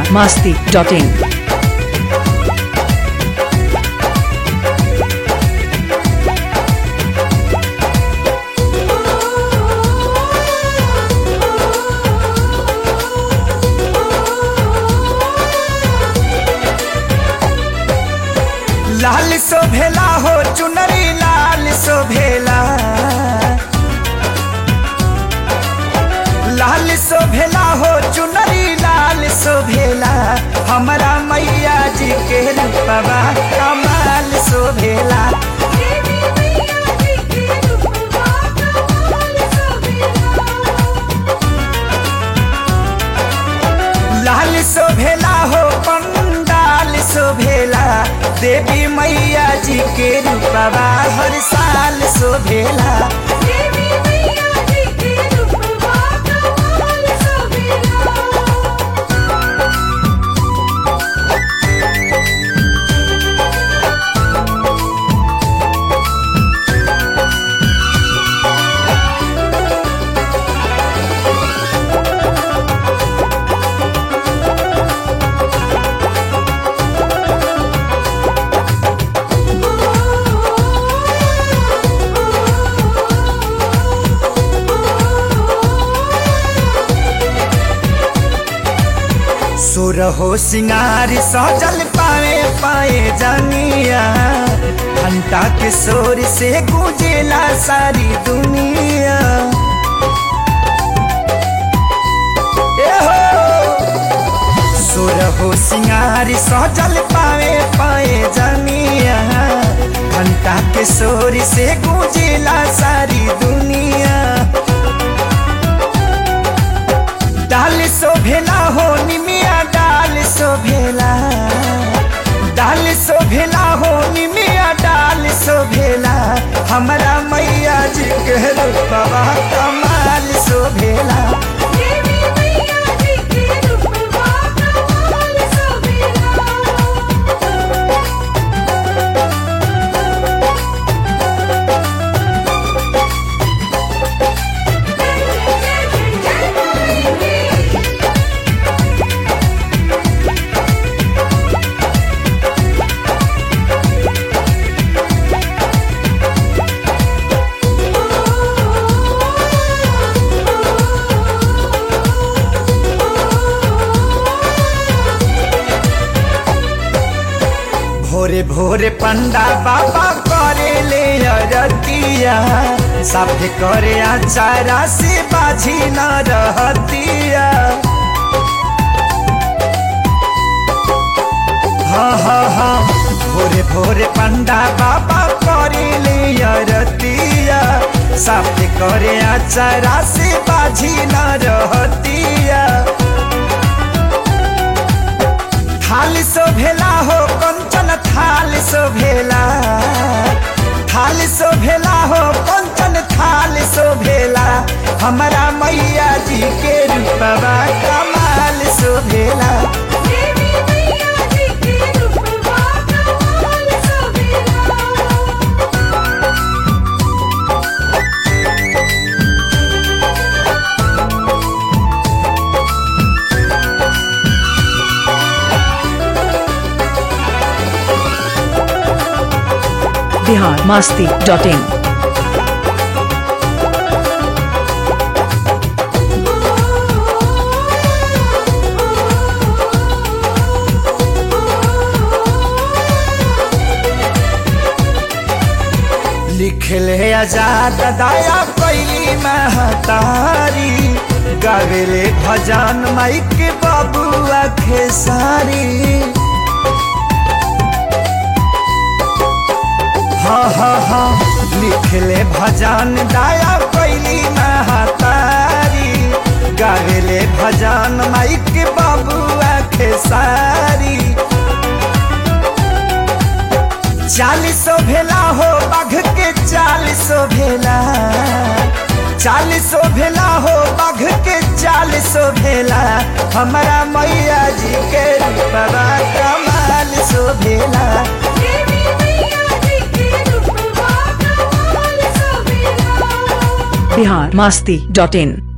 masti.in. लाल शोभेला हो चुनरी लाल शोभेला लाल शोभेला हो चुनरी लाल शोभेला हमारा मैया जी के रूपवा कमाल शोभेला देवी मैया जी के रूपवा कमाल शोभेला लाल शोभेला हो पंडाल शोभेला देवी मैया जी के रूपवा हर साल शोभेला देवी मैया जी के रूपवा कमाल शोभेला सुरहो सिंगार सजल पाए पाए जानिया घंटा के शोर से गूंजेला सारी दुनिया ए हो! सुरहो सिंगार सजल पाए पाए जानिया घंटा के शोर से गूंजेला सारी दुनिया डाल शोभेला हो निमिया डाल शोभेला डाल शोभेला हो निमिया डाल शोभेला हमारा मैया जी के रूपवा कमाल शोभेला देवी मैया जी के रूपवा कमाल शोभेला भोरे भोरे पंडा बाबा करे ले अरतिया साफे करे आचारा से बाझी न रहतिया हाँ हाँ हाँ भोरे भोरे पंडा बाबा करे ले अरतिया साफे करे आचारा से बाझी न रहतिया थाल शोभेला हो कंचन थाल शोभेला थाल शोभेला हो कंचन थाल शोभेला हमारा मैया जी के रूपवा कमाल शोभेला देवी मैया जी के रूपवा कमाल शोभेला Bihar masti.in. लिखले आजाद दया कैली महतारी गावेले भजन माइक बाबुआ खेसारी हाँ हाँ हाँ लिखले भजन दया कैली महतारी गावेले भजन माइक बाबुआ खेसारी चालीसो भेला हो बाघ के चालीसो भेला चालीसो भेला हो बाघ के चालीसो भेला हमारा मैया जी के रूपवा कमाल सो भेला देवी मैया जी के रूपवा कमाल शोभेला बिहार मस्ती डॉट इन